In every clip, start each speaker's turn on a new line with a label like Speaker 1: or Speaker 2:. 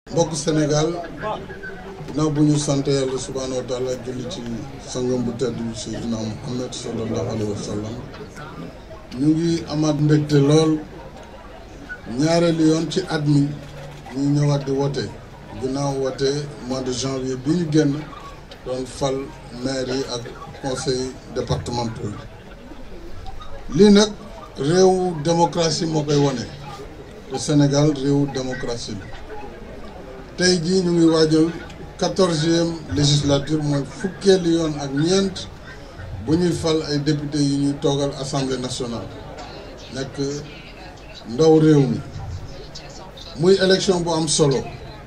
Speaker 1: mbokk Sénégal ginnaaw bu ñu sant yàlla subhaanahu wa taala julli ci sangam bu tedd bi Seydina Muhammad sallallahu alayhi wa sallam ñu ngi amaat mbégte lool ñaareelu yoon ci at mi ñu ñëwaat di wote ginnaaw wote mois de janvier bi ñu génn doon fal maire yi ak conseil départementaux yi lii nag réewu démocratie moo koy wane te Sénégal réewu démocratie la tey jii ñu ngi waajal quatorzième législature mooy fukkeelu yoon ak ñeent bu ñuy fal ay député yi ñuy toogal assemblée nationale nekk ndaw réew mi muy élection bu am solo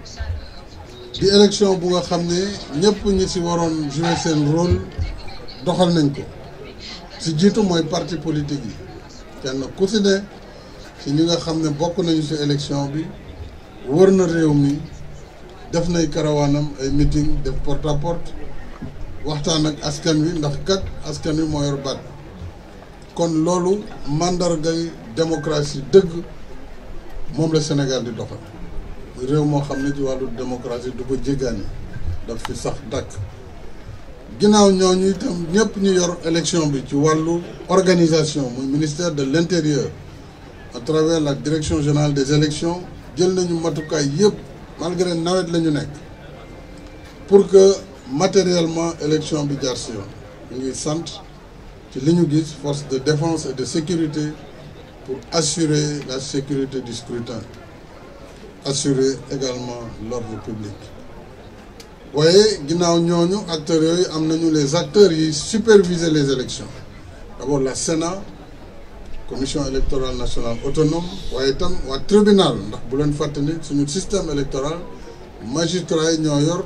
Speaker 1: di élection bu nga xam ne ñëpp ñi ci waroon jouer seen rôle doxal nañ ko ci jiitu mooy parti politique yi kenn ku ci ne ci ñi nga xam ne bokk nañu ci élection bi wër na réew mi def nay karawaanam ay meeting def porte à porte waxtaan ak askan wi ndax kat askan wi moo yor baat kon loolu màndargay démocratie dëgg moom la Sénégal di doxal réew moo xam ne ci wàllu démocratie du ko jéggaani daf fi sax dàkk ginnaaw ñooñu itam ñëpp ñu yor élection bi ci wàllu organisation muy ministère de l'intérieur à travers la direction générale des élections jël nañu matukaay yëpp malgré nawet la ñu nekk pour que matériellement élection bi jaar si yoon ñu ngi sant ci li ñu gis force de défense et de sécurité pour assurer la sécurité du scrutin assurer également l'ordre public waaye ginnaaw ñooñu acteurs yooyu am nañu les acteurs yi superviser les élections d'abord la Sénat commission électorale nationale autonome waaye itam waa tribunal ndax bu leen fàtte ni suñu système électoral magistrat yi ñoo yor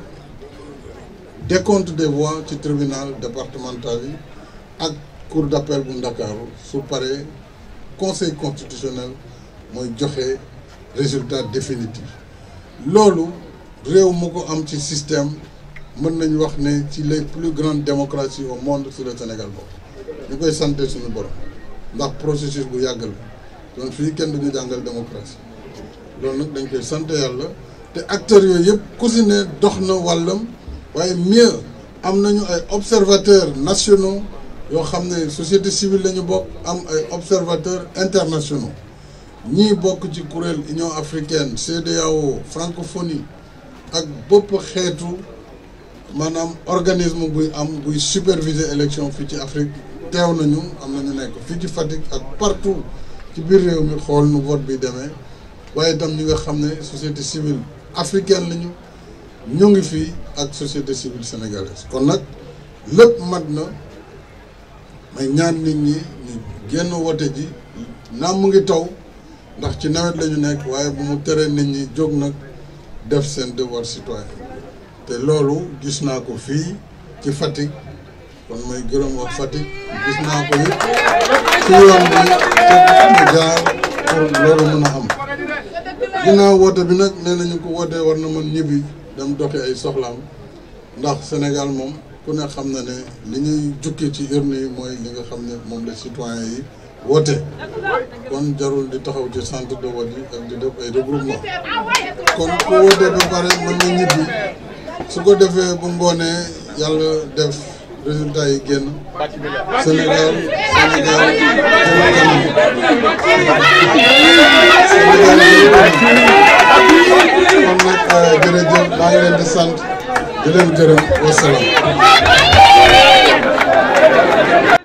Speaker 1: décompte des voix ci tribunal départemental yi ak cour d'appel bu Ndakaaru su paree conseil constitutionnel mooy joxe résultat définitif loolu réew mu ko am ci système mën nañu wax ne ci les plus grandes démocraties au monde sur le Sénégal boobu ñu koy santé suñu borom ndax processus bu yàgg la donc fii kenn duñu jàngal démocratie loolu nag dañ koy sant yàlla te acteurs yooyu yëpp ku si ne dox na wàllam waaye mieux am nañu ay observateurs nationaux yoo xam ne société civile la ñu bokk am ay observateurs internationaux ñii bokk ci kuréel Union africaine CEDEAO francophonie ak bopp xeetu maanaam organisme buy am buy superviser élection fii ci Afrique teew nañu am na ñu nekk fii ci Fatick ak partout ci biir réew mi xool nu vote bi demee waaye itam ñi nga xam ne société civile africaine lañu ñu ngi fii ak société civile sénégalaise kon nag lépp mat na may ñaan nit ñi ñu génn wote ji naam mu ngi taw ndax ci nawet la ñu nekk waaye bu mu teree nit ñi jóg nag def seen devoir citoyen te loolu gis naa ko fii ci Fatick kon may gërëm wax Fatick gis naa ko it ci yoon bi mu jaar pour loolu mën a am ginnaaw woote bi nag nee nañu ko wootee war na mën ñibbi dem doxi ay soxlaam ndax Sénégal moom ku ne xam na ne li ñuy jukki ci urne yi mooy li nga xam ne moom la citoyen yi woote kon jarul di taxaw ci centre de vote yi ak di def ay regroupement kon ku wootee ba pare mën na ñibbi su ko defee bu ngoonee yàlla def résultat yi génn Sénégal Sénégal jëm kanam kon nag jërëjëf maa ngi leen di sant di leen gërëm wasalaam